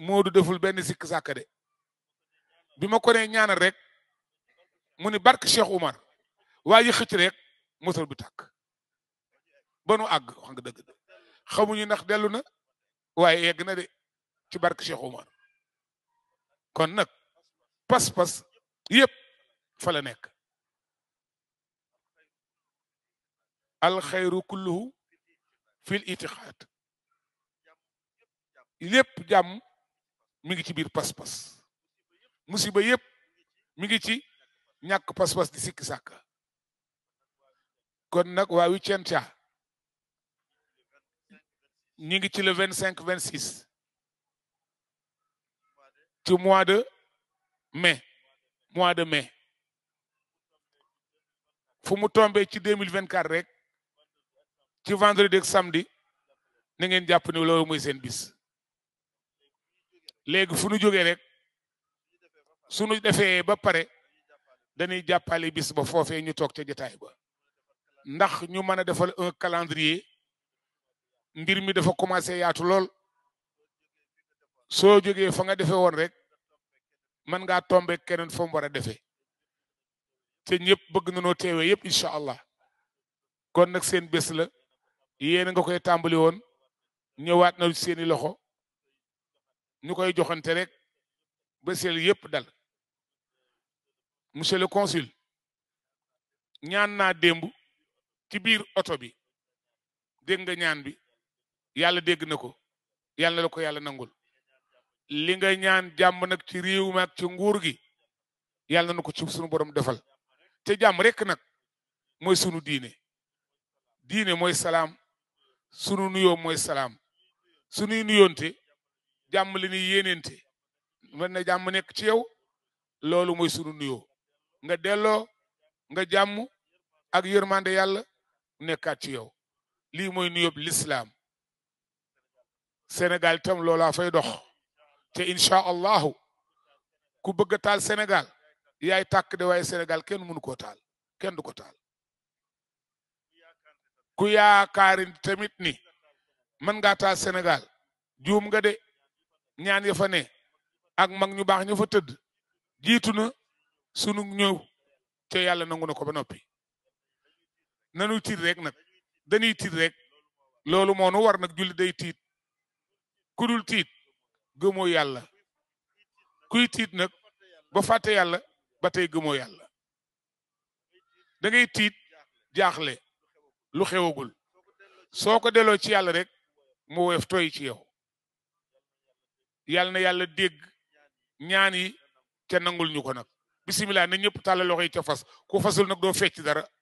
Moodu deful benn sikk sàkk de bi ma ko nee ñaanal rek mu ni barke Cheikh Oumar waa yi xëcc rek moteur bi tàkk ba nu àgg wax nga dëgg xamuñu ndax dellu na waaye yegg na de ci barke Cheikh Oumar kon nag pas-pas yëpp fa la nekk alxayru kulluhu fil itixaad lépp jàmm mi ngi ci biir pas-pas musiba yëpp mi ngi ci ñàkk pas-pas di sikki sàkka kon nag waa Vicenza ñi ngi ci le vingt cinq vingt six ci mois de mai mois de mai fu mu tombé ci deux mille vingt quatre rek ci vendredi ak samedi na ngeen jàpp ni loolu mooy seen bis léegi fu nu jógee rek sunu defee ba pare dañuy jàppale bis ba foofee ñu toog ca jotaay ba ndax ñu mën a defal un calendrier mbir mi dafa commencé yaatu lool soo jógee fa nga defee woon rek mën ngaa tombe keneen fa mu war a defee te ñëpp bëgg nañoo teewee yëpp incha allah kon nag seen bés la yéen nga koy tàmbali woon ñëwaat na seeni loxo ñu koy joxante rek ba seel yëpp dal monsieur le consul ñaan naa démb ci biir oto bi dégg nga ñaan bi yàlla dégg na ko yàlla na la ko yàlla nangul li nga ñaan jàmm nag ci réew mi ak ci nguur gi yàlla na ko ci sunu borom defal te jàmm rek nag mooy sunu diine diine mooy salaam sunu nuyoo mooy salaam sunuy nuyoonte jàmm li ni yéeneente mën na jàmm nekk ci yow loolu mooy sunu nuyoo nga delloo nga jàmm ak yërmande yàlla nekkaat ci yow lii mooy nuyoob lislaam Sénégal itam loolaa fay dox te incha allahu ku bëgg a taal Sénégal yaay tàkk de waaye Sénégal kenn mënu koo taal kenn du ko taal ku yaakaari tamit ni mën ngaa taal Sénégal juum nga de ñaan ya fa ne ak mag ñu baax ñu fa tëdd jiitu na sunu ñëw te yàlla nangu na ko ba noppi nanu tiit rek nag dañuy tiit rek loolu moo nu war nag julli day tiit ku dul tiit gëmoo yàlla kuy tiit nag ba fàtte yàlla ba tey gëmoo yàlla da ngay tiit jaaxle lu xewagul soo ko delloo ci yàlla rek mu woyof tooy ci yow yàlla na yàlla dégg ñaan yi te nangul ñu ko nag bisimilah na ñëpp tàllal loxo yi ca fas ku fasul nag doo fecc dara